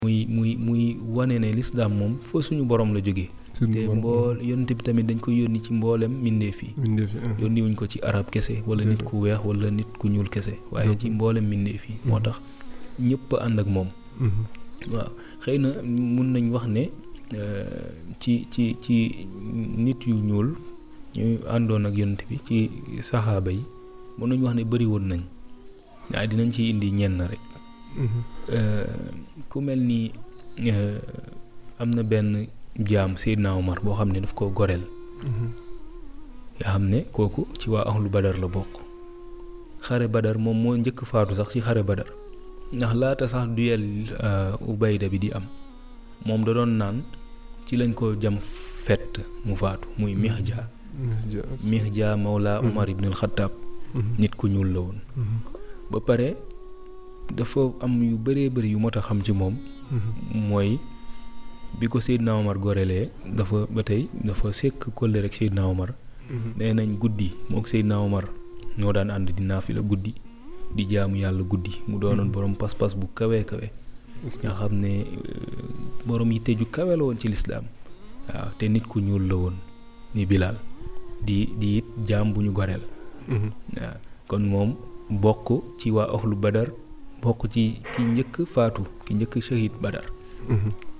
muy muy muy wane ne lislaam moom fa suñu borom la jógee suñu te borom. mbool yonent bi tamit dañ ko yónni ci mboolem mbindeef yi Mbindeef yi, ah. yónni wuñ ko ci arab kese wala nit ku weex wala nit ku ñuul kese waaye ci mboolem mbindeef yi moo tax ñëpp a ànd ak moom Mhm. waaw xëy na mun nañ wax ne euh, ci ci ci nit yu ñuul ñu àndoon ak yonent bi ci saxaaba yi mën nañ wax ne bëri woon nañ waaye dinañ ci indi ñenn rek Mhm. Euh, ku mel ni euh, am na benn jaam Seydina Omar boo xam ne daf ko goreel Mhm. nga xam ne kooku ci waa ahlu badar la bokk xare badar moom moo njëkk faatu sax ci xare badar ndax laata sax duel euh, ubayda bi di am moom da doon naan ci lañ ko jam fett mu faatu muy mihja Ja- mihja mawla Mhm. Omar ibn al-Khattab Mhm. nit ku ñuul la woon Mhm. ba pare dafa am yu bëree bëri yu mot a xam ci moom Mhm. mooy bi ko Seydina Omar gorelee dafa ba tey dafa sekk kolle rek Seydina Omar Mhm. nee nañ guddi mook Seydina Omar ñoo daan ànd di naafila guddi di jaamu yàlla guddi mu doonoon Mhm. borom pas-pas bu kawe kawe nga xam ne euh, borom yitte ju kawe la woon ci lislaam waaw te nit ku ñuul la woon ni Bilaal di di it jaam bu ñu goreel Mhm. waaw kon moom bokk ci waa ahlu badar bokk ci ki njëkk faatu ki njëkk shahid badar Mhm.